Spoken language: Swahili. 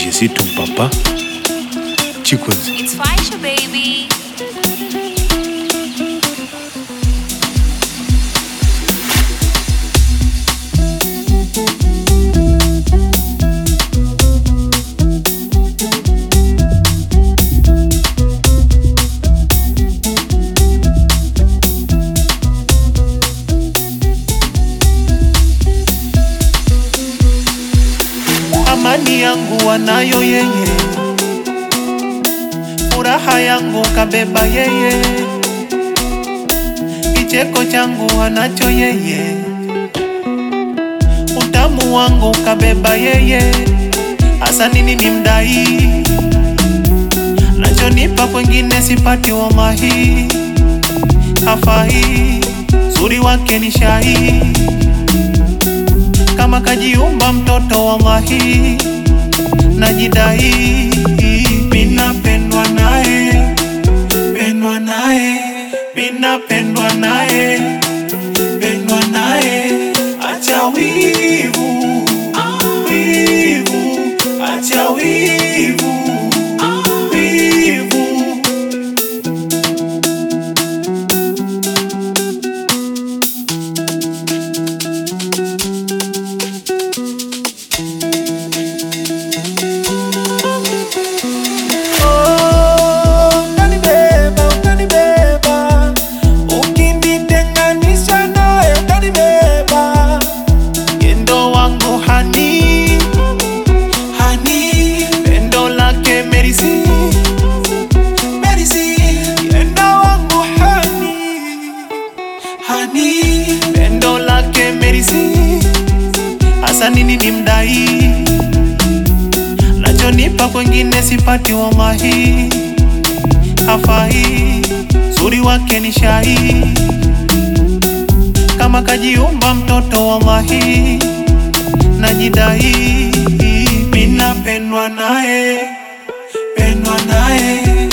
Je suis ton papa. Chikozi. It's Faisha, baby. amani yangu wanayo yeye, furaha yangu kabeba yeye, kicheko changu anacho yeye, utamu wangu kabeba yeye, hasa nini ni mdai, nachonipa kwengine sipati wamahi, hafai, zuri wake ni shai kama kajiumba mtoto wa mahi najidai minapendwa naye pendwa naye minapendwa naye pendwa naye acha wivu wivu acha wivu wivu Oh, utanibeba, utanibeba. Ukinitenganisha naye utanibeba. Yendo wangu hani hani pendo lake merisi merisi yendo wangu hani hani pendo lake merisi hasa nini ni mdai nachonipa kwengine sipati wamahi hafai zuri wake ni shai kama kajiumba mtoto wa mahi najidai minapendwa naye pendwa naye